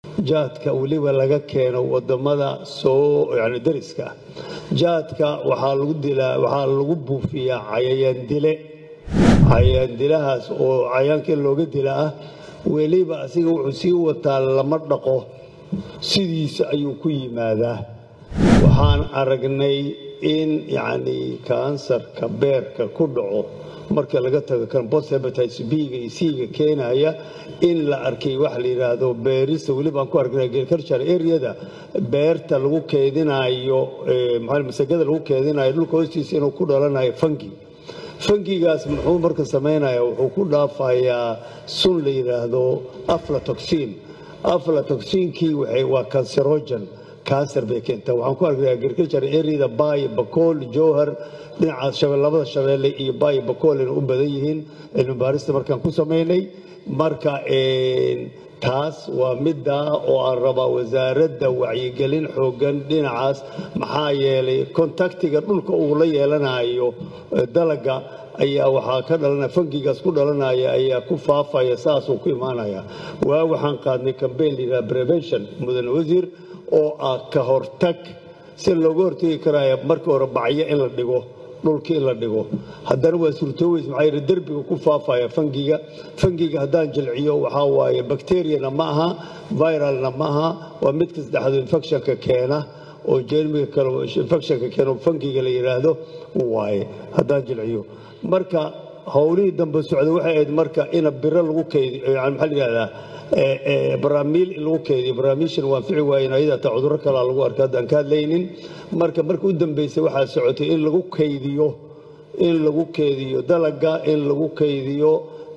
jaadka weliba laga keeno wadamada soo yani dariska ah jaadka waxaa lagu dilaa waxaa lagu buufiyaa cayayaan dile cayayaan dilahaas oo cayayaanka in looga dila ah weliba asiga wuxuu sii wataa lama dhaqo sidiisa ayuu ku yimaadaa waxaan aragnay in yacni kansarka beerka ku dhaco marka laga tago kan bost hepatitis b-ga iyo c-ga keenaya in la arkay waxa la yidhaahdo beerista weliba aan ku arknay agriculture areada beerta lagu keedinayo maxaa masagada lagu keedinayo dhulka hoostiisa inuu ku dhalanayo fangi fangigaas muxuu marka samaynaya wuxuu ku dhaafayaa sun la yidhaahdo aflatoxin aflatoxinkii waa cancerogen cancer bay keentaa waxaan ku arkay agriculture areada baay bakool jowhar dhinacaas labada shabeelle iyo baay bakool inay u badan yihiin cilmi baarista markaan ku samaynay marka taas waa middaa oo aan rabaa wasaaradda wacyigelin xoogan dhinacaas maxaa yeelay kontaktiga dhulka uu la yeelanayo dalaga ayaa waxaa ka dhalanaya fangigaas ku dhalanaya ayaa ku faafaya saasuu ku imaanaya waa waxaan qaadnay cambaign layidhaha prevention mudane wasiir oo ah ka hortag si looga hortagi karaya markii hore bacyo in la dhigo dhulka in la dhigo haddana waa suurtooweys maxaa yidhi derbiga ku faafaya fangiga fangiga haddaan jilciyo waxaa waaye bakteriyana ma aha viralna ma aha waa midka saddexaad infectionka keena oo jermiga kale infectionka keena oo fangiga la yidhaahdo waaye haddaan jilciyo marka howlihii dambe socda waxay ahayd marka ina biro lagu kaydiyo yani maxaa la yidhahdaa baraamiil in lagu keydiyo baraamiishan waan fici waayen ayada taa cudurro kalaa lagu arka haddaan ka hadlaynin marka marka u dambeysay waxaa socotay in lagu kaydiyo in lagu keydiyo dalaga in lagu keydiyo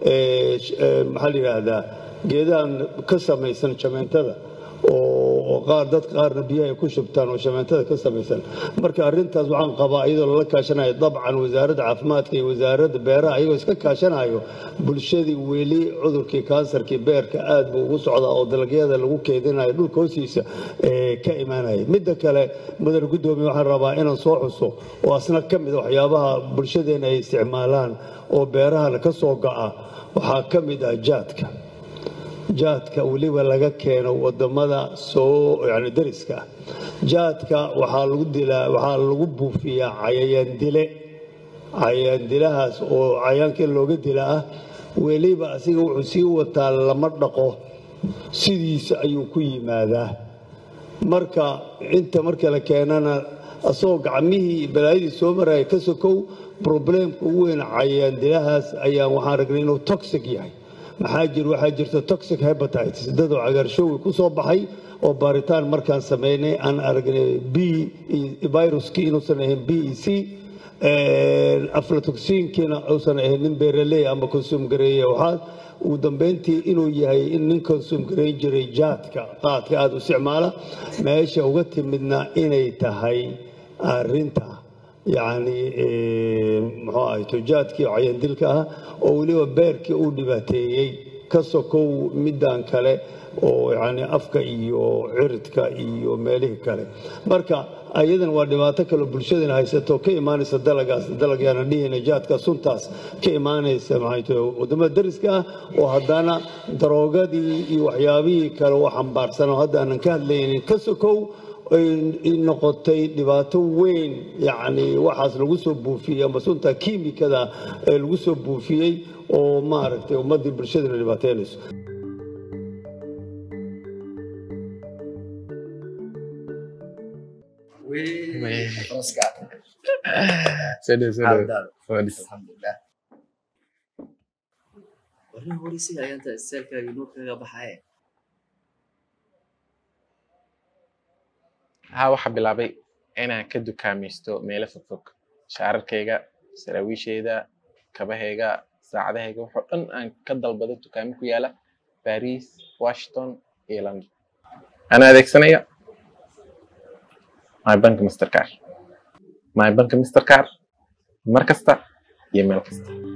maxaa la yidhaahdaa geedahan ka samaysan jameentada oo qaar dad qaarna biyaha ay ku shubtaan oo shameentada ka samaysan marka arrintaas waxaan qabaa iyadoo lala kaashanayo dabcan wasaaradda caafimaadka iyo wasaaradda beeraha iyagoo iska kaashanayo bulshadii weli cudurkii kansarkii beerka aad buu ugu socdaa oo dalagyada lagu keedinayo dhulka hoostiisa ka imaanaya midda kale mudane guddoomiye waxaan rabaa inaan soo xuso oo asna ka mid waxyaabaha bulshadeena ay isticmaalaan oo beerahana ka soo go'a waxaa ka mid ah jaadka jaadka weliba laga keeno wadamada soo yani dariska ah jaadka waxaa lagu dilaa waxaa lagu buufiyaa cayayaan dile cayayaan dilahaas oo cayayaanka in looga dila ah weliba asiga wuxuu sii wataa lama dhaqo sidiisa ayuu ku yimaadaa marka inta marka la keenana asagoo gacmihii balaayadii soo maraya ka sokow probleemka ugu weyn cayayaan dilahaas ayaan waxaan ragnay inuu toxic yahay maxaa jir waxaa jirta toxic hepatitis dadoo cagaarshowgi ku soo baxay oo baaritaan markaan samaynay aan aragnay b viruskii inuusan ahayn b e c aflatoxinkiina uusan ahayn nin beeraley ama consuum gareeye waxaa ugu dambeyntii inuu yahay in nin consuum gareyn jiray jaadka qaadka aada u isticmaala meesha uga timidna inay tahay arinta yacni muxuu ahay tujaadkii cayandilka ah oo weliba beerkii uu dhibaateeyey ka sokow middan kale oo yacni afka iyo ciridka iyo meelihii kale marka ayadan waa dhibaato kaleo bulshadana haysato ka imaanaysa dalagaas dalagyaana dhihina jaadka suntaas ka imaanaysa maxay wadamada dariska ah oo haddana daroogadii iyo waxyaabihii kale oo xambaarsan oo hadda aanan ka hadlaynin ka sokow ay noqotay dhibaato weyn yacni waxaas lagu soo buufiyey ama sunta kiimikada ee lagu soo buufiyey oo maaragtay ummaddii bulshadana dhibaateynayso warrin horeysiga ayaanta istaalkaaga nuur kaga baxaye haa waxaa bilaabay inaan ka dukaamaysto meelo fogfog shaararkayga saraawiishayda kabahayga saacadahayga waxoo dhan aan ka dalbado dukaamo ku yaala baris washington iyo london ana adeegsanaya my bank mastercar my bank mastercar mar kasta iyo meel kasta